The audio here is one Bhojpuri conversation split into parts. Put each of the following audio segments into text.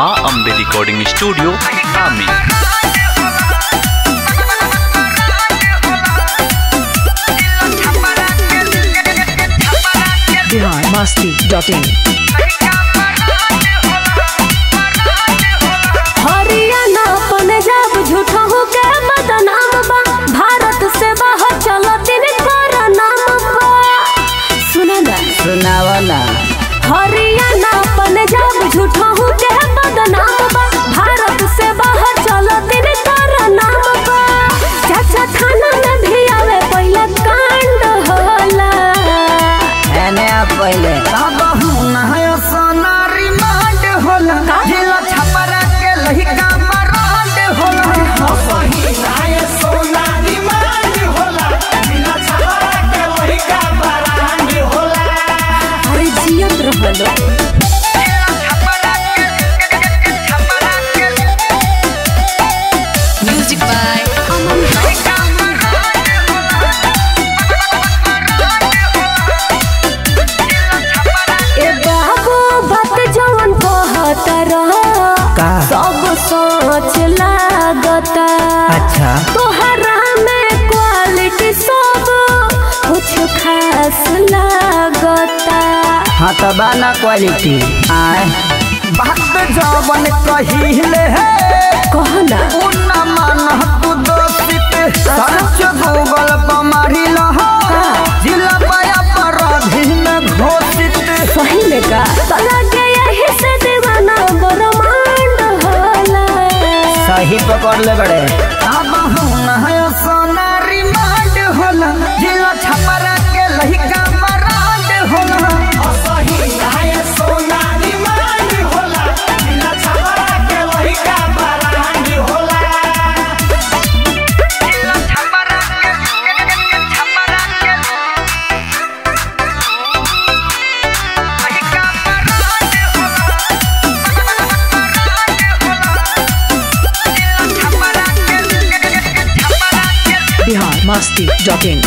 माँ अम्बे रिकॉर्डिंग स्टूडियो आमी बिहार मस्ती डॉट इन हरियाणा पंजाब झूठा हो के बदनाम बा भारत से बाहर चलो दिन कर नाम बा सुना ना सुनावा ना हरियाणा पंजाब झूठा हो के बदनाम बा भारत से बाहर चलो दिन कर नाम बा चाचा थाना में भी आवे पहले कांड होला एने आ पहले अरे जियत रहलो म्यूजिक बाय ए बाबू बात जवन कहत रह का सब सोच लागता अच्छा तोहरा में क्वालिटी सब कुछ खास लागता हाँ तो बाना क्वालिटी आए बात जवन कहिले है कहना उन्ना मन तू दोषित सर्च गूगल पर मारी लहो जिला पाया पर अधीन घोषित सही में का तला के यही से दीवाना ब्रह्मांड होला सही पकड़ ले बड़े अब हम है सोना रिमांड होला जिला छपरा के लहिका मरांड होला बिहार मस्ती डॉट इन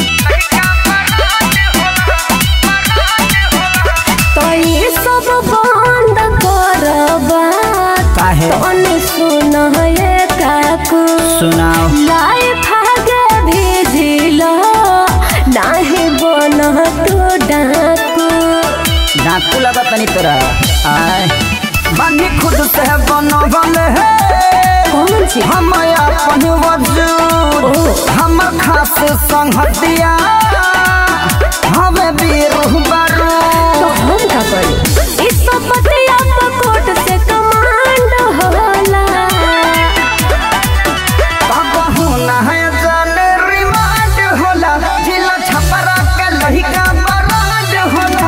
तो ये सब बंद करबा काहे तनी सुन ये काकू सुनाओ लाइफ आगे भेजिल नाही बन तू डाकू डाकू लगा तनी तोरा आए बानी खुद से बनवल है कौन सी हम अपन वजूद हम खास संगतिया हमें वीर बारू तो हम का करी इस सब बतिया तो कोर्ट से कमांड होला कहू ना है जाने रिमांड होला जिला छपरा के लहिका बरांड होला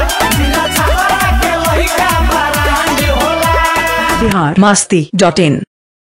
बिहार मस्ती डॉट इन